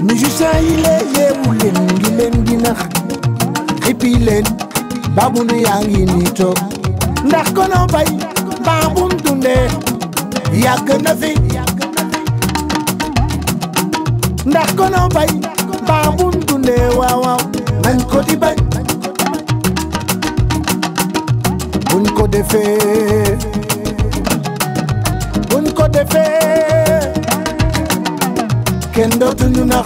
musicien yi lee yeewu leen ngi leen di nax xippi leen babunu yaa ngi nii toog ndax kono bay baabum dundee yàgg na fi ndax kono bay baabum dundee waaw waaw nañ ko di bañ buñ ko defee buñ ko defee kenn dootuñu nax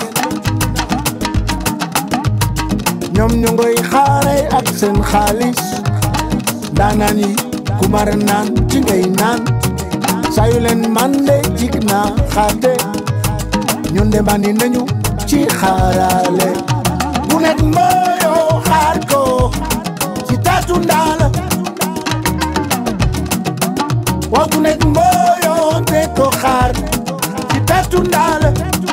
ñoom ñu ngoy xaare ak seen xaalis ndaanaan yi ku mar naan ci ngay naan sayu leen mande jig na xaate ñun de mandi nañu ci xaarale bu nekk mbooyoo xaar ko ci taatu ndaala waaw bu nekk mbooyoo te ko xaar ci taatu ndaala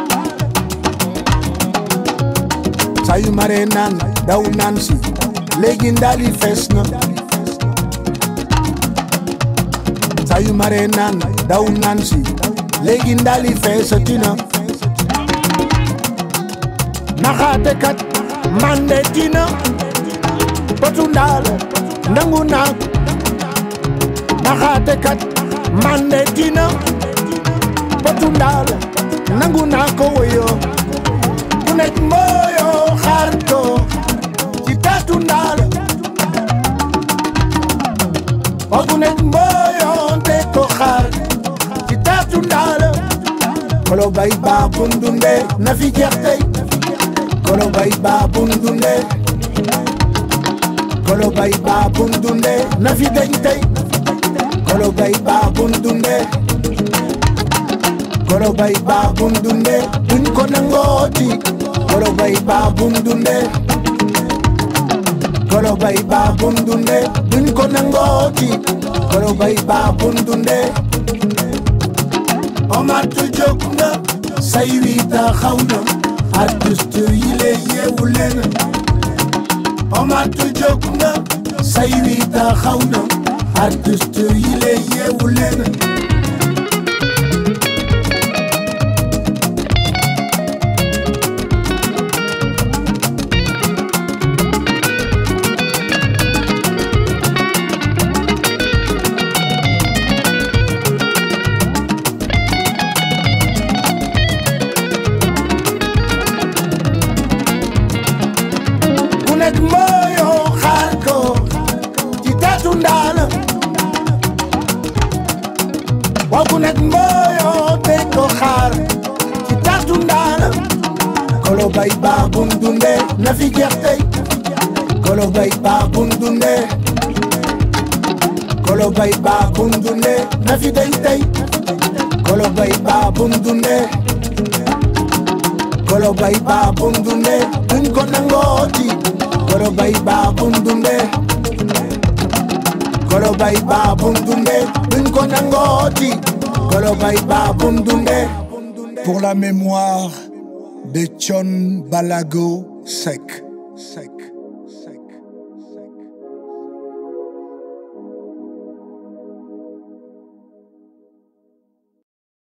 sayu mare naan daw naan si léegi ndaali fees na sayu mare naan daw naan si léegi ndaali feesati na naxaate kat mande tina potu ndaal nangu naa naxaate kat mande tina potu ndaal nangu naa ko woyo ku nekk mbooyo xaar ko ci taatu ndaal o ku nekk mbooyo te ko xaar ci taatu ndaal kolo bay baa bundunde na fi jeex tey kolo bay baa bundunde kolo bay baa bundunde na fi deñ tey kolo bay baa bundunde kolo bay baa bundunde duñ ko nangooti kolo bay baa bundunde kolo bay baa bundunde duñ ko nangooti kolo bay baa bundunde omatu jóg na say wi taxaw na artiste yi lee yeewu leen omatu jóg na say wi taxaw na artiste yi lee yeewu leen ku nekk mbooyoo xaar ko ci taatu ndaala waaw ku nekk mbooyoo te ko xaar ci taatu ndaala kolo bay baa bum dunde na fi jeex tey kolo bay baa bum dunde kolo bay baa bum dunde na fi deñ tey kolo bay baa bum dunde kolo bay baa bum dunde duñ ko nangooti kolo bay baa bum dunde kolo bay baa bum dunde duñ ko nangooti kolo bay baa bum dunde Pour la mémoire de John Balago Sek. Sek.